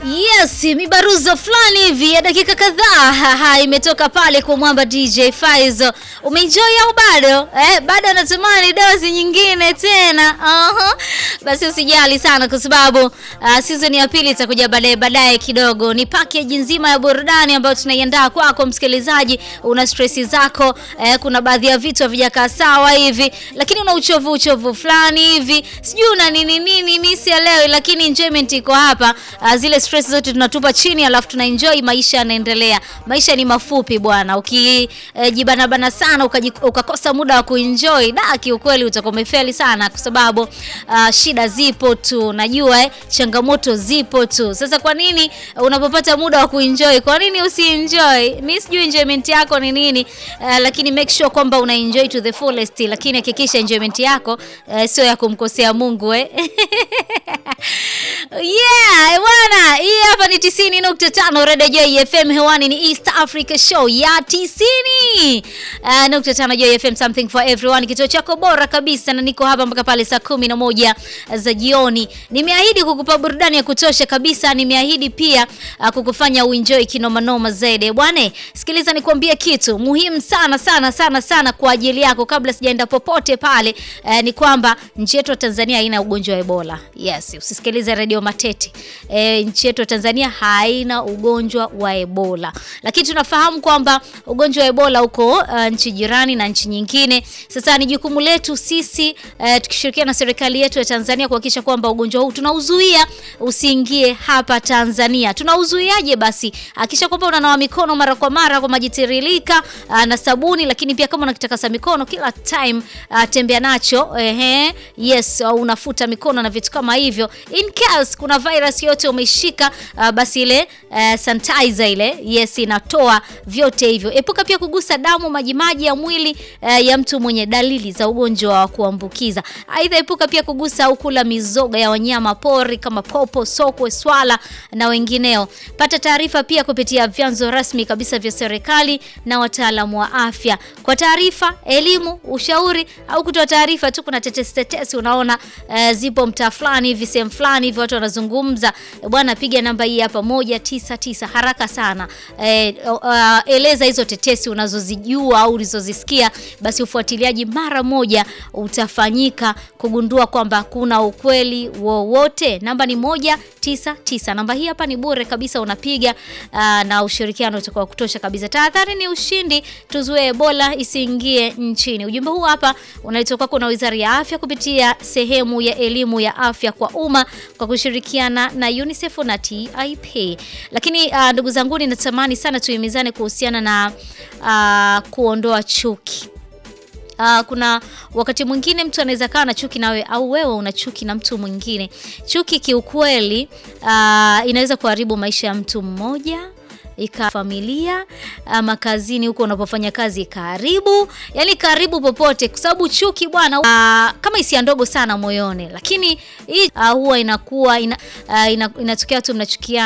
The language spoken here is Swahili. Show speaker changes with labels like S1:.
S1: Yes, mibaruzo fulani hivi ya dakika kadhaa haha, imetoka pale kwa mwamba DJ Faizo. Umeenjoy au bado? Eh, bado anatamani dozi nyingine tena. Aha. Basi usijali sana kwa sababu uh, season ya pili itakuja baadaye baadaye kidogo. Ni package nzima ya burudani ambayo tunaiandaa kwako msikilizaji. Una stress zako, eh, kuna baadhi ya vitu havijakaa sawa hivi, lakini una uchovu uchovu fulani hivi. Sijui una nini nini, mimi sielewi, lakini enjoyment iko hapa. Uh, zile stress zote tunatupa chini, alafu tuna enjoy, maisha yanaendelea. Maisha ni mafupi bwana, ukijibana eh, bana sana ukaji, ukakosa muda wa kuenjoy, da kiukweli utakuwa umefeli sana, kwa sababu uh, shida zipo tu, najua eh, changamoto zipo tu. Sasa kwa nini unapopata muda wa kuenjoy, kwa nini usienjoy? Mimi sijui enjoyment yako ni nini, uh, lakini make sure kwamba una enjoy to the fullest, lakini hakikisha enjoyment yako uh, sio ya kumkosea Mungu eh. Yeah, bwana, hii hapa ni 90.5 Radio Joy FM hewani ni East Africa Show ya 90. Uh, nukta tano Joy FM something for everyone, kituo chako bora kabisa na niko hapa mpaka pale saa kumi na moja za jioni. Nimeahidi kukupa burudani ya kutosha kabisa, nimeahidi pia uh, kukufanya uenjoy kinoma noma zaidi. Bwana, sikiliza nikwambie kitu muhimu sana sana sana sana kwa ajili yako kabla sijaenda popote pale. Uh, ni kwamba nchi yetu ya Tanzania haina ugonjwa wa Ebola. Yes, usisikilize Radio Matete. E, nchi yetu ya Tanzania haina ugonjwa wa Ebola, lakini tunafahamu kwamba ugonjwa wa Ebola uko uh, nchi jirani na nchi nyingine. Sasa ni jukumu letu sisi uh, tukishirikiana na serikali yetu ya Tanzania kuhakikisha kwamba ugonjwa huu tunauzuia usiingie hapa Tanzania. Tunauzuiaje? Basi hakikisha kwamba unanawa mikono mara kwa mara kwa maji tiririka uh, na sabuni, lakini pia kama unakitakasa mikono kila time uh, tembea nacho ehe, yes, au unafuta mikono na vitu kama hivyo in case kuna virus yote umeshika, uh, basi ile uh, sanitizer ile yes inatoa vyote hivyo. Epuka pia kugusa damu, majimaji ya mwili uh, ya mtu mwenye dalili za ugonjwa wa kuambukiza. Aidha, epuka pia kugusa au kula mizoga ya wanyama pori kama popo, sokwe, swala na wengineo. Pata taarifa pia kupitia vyanzo rasmi kabisa vya serikali na wataalamu wa afya kwa taarifa, elimu, ushauri au kutoa taarifa tu. Kuna tetesi tetesi, unaona uh, zipo mtaa fulani hivi sehemu fulani hivi watu wanazungumza bwana, piga namba hii hapa moja tisa tisa haraka sana e, uh, eleza hizo tetesi unazozijua au ulizozisikia, basi ufuatiliaji mara moja utafanyika kugundua kwamba kuna ukweli wowote. Namba ni moja tisa tisa. Namba hii hapa ni bure kabisa, unapiga uh, na ushirikiano utakuwa kutosha kabisa. Tahadhari ni ushindi, tuzuie Ebola isiingie nchini. Ujumbe huu hapa unaletwa kwako na Wizara ya Afya kupitia sehemu ya elimu ya afya kwa umma kwa kushirikiana na UNICEF na TIP. Lakini uh, ndugu zangu, natamani sana tuhimizane kuhusiana na uh, kuondoa chuki. Uh, kuna wakati mwingine mtu anaweza kawa na chuki nawe au wewe una chuki na mtu mwingine. Chuki kiukweli, uh, inaweza kuharibu maisha ya mtu mmoja ika familia ama kazini huko unapofanya kazi, karibu yani karibu popote, kwa sababu chuki bwana, uh, kama hisia ndogo sana moyoni, lakini hii uh, huwa inakuwa ina, uh, inatokea tu mnachukia